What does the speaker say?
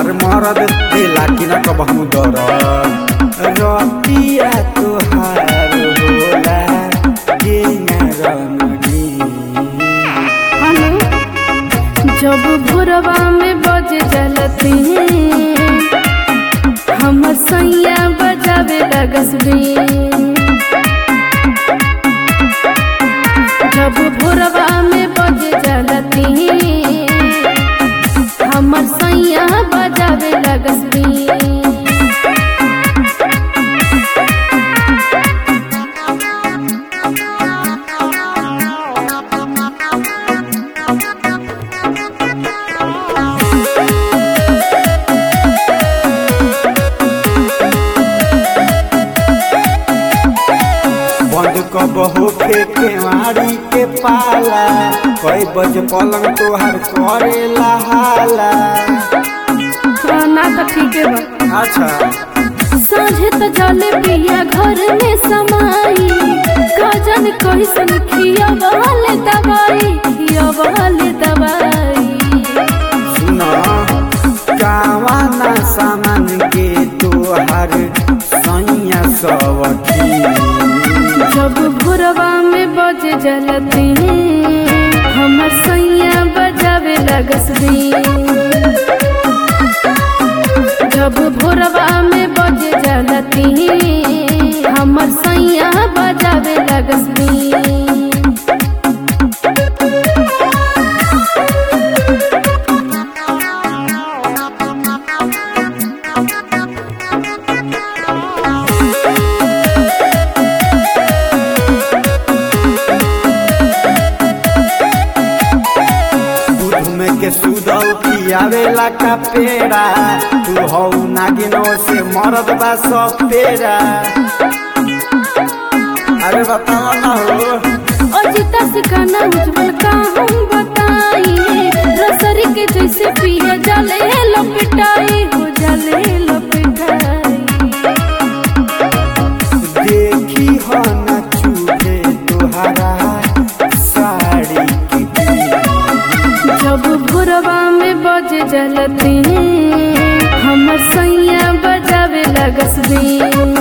तोहार मरद दिला कि न कबहू दर रतिया तोहार होला के न रनगी हेलो जब भोरवा में बज जलती हमर सैया बजावे लगसबी जब भोरवा में बज जलती हमर सैया बजावे लगसबी बंद कबहू के केवाड़ी के पाला कई बज पलंग तोहार करेला हाला ना तो ठीक है बा अच्छा साझे त जले पिया घर में समाई गजन कैसन खिया वाले दवाई खिया वाले दवाई सुन कावाना सामान के तोहार सैया सवठी जब भोरवा में बज जलती हमर सैया बजावे लगसबी जब भोरवा में बज जलती हमर सैया बजावे लगसबी दूध में के सुदल पियावेला का पेड़ा तू हौ नागिनो से मरद बा सब पेड़ा अरे बताओ ना हो अजिता सिखाना उज्जवल का हम बताई रसरी के जैसे पिया जले लपटाई हो जले लपटाई देखी हो न चूहे तुहारा साड़ी की बीच। जब भोरवा में बज जलती हमर सैया बजावे लगसबी